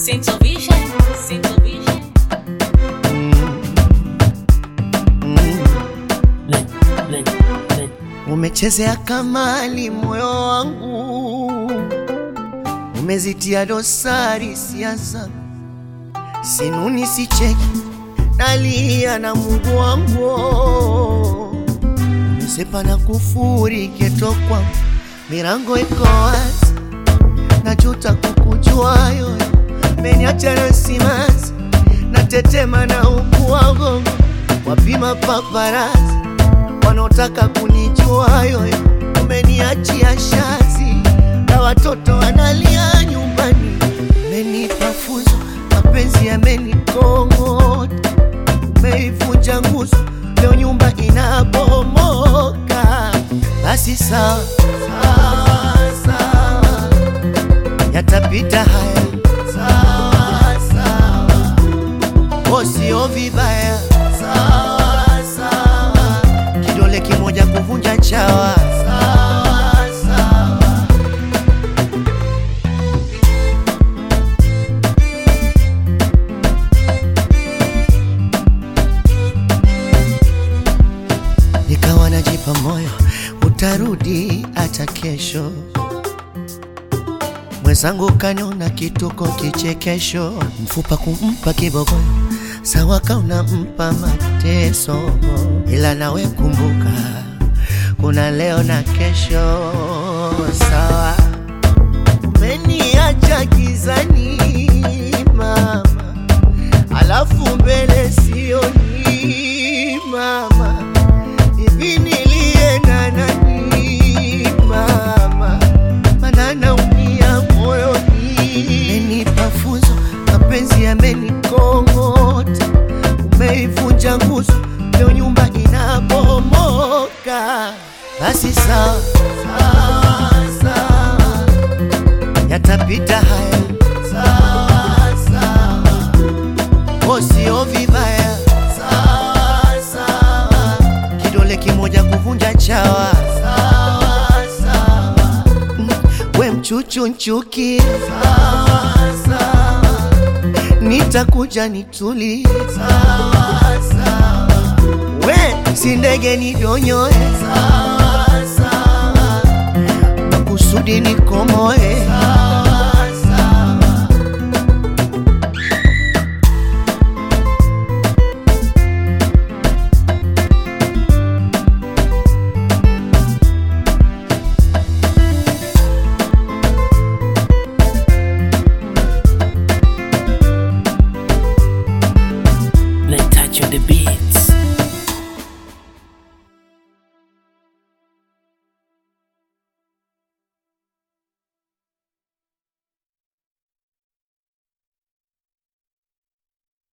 Sinto Vision, Sinto Vision. Umechezea kamali moyo wangu, umezitia dosari sia zangu, sinuni sicheki, nalia na Mungu wangu, umesepa na kufuri keto kwangu, milango iko wazi, najuta kukujua yoyo, meniacha na simanzi, natetema na ukuwago, wapima paparazi wanaotaka kunijua yoyo, umeniachia shazi na watoto wanalia nyumbani. Umenipa funzo, mapenzi yamenikong'ota, umeivunja nguzo, leo nyumba inabomoka. Basi sawa sawa, sawa, yatapita haya, sawa sawa, oh, sio vibaya, sawa sawa kidole kimoja kuvunja chawa. Sawa, sawa. Nikawa najipa moyo utarudi hata kesho, mwenzangu kaniona kituko kichekesho, mfupa kumpa kibogoyo sawa kauna mpa mateso, ila nawe kumbuka kuna leo na kesho. Sawa, umeniacha gizani mama, alafu mbele sioni mama, hivi nilienda nani mama, mana naumia moyoni. Umenipa funzo, mapenzi yamenikong'ota, umeivunja nguzo, leo nyumba inabomoka. Basi sawa sawa sawa, yatapita haya, sawa sawa, oh, sio vibaya, sawa sawa, kidole kimoja kuvunja chawa, sawa sawa, Mm, we mchuchu nchuki, sawa sawa, nitakuja nituli, sawa sawa, we si ndege ni donyoe, sawa sawa, makusudi nikomoe, sawa sawa. Let's touch on the beat.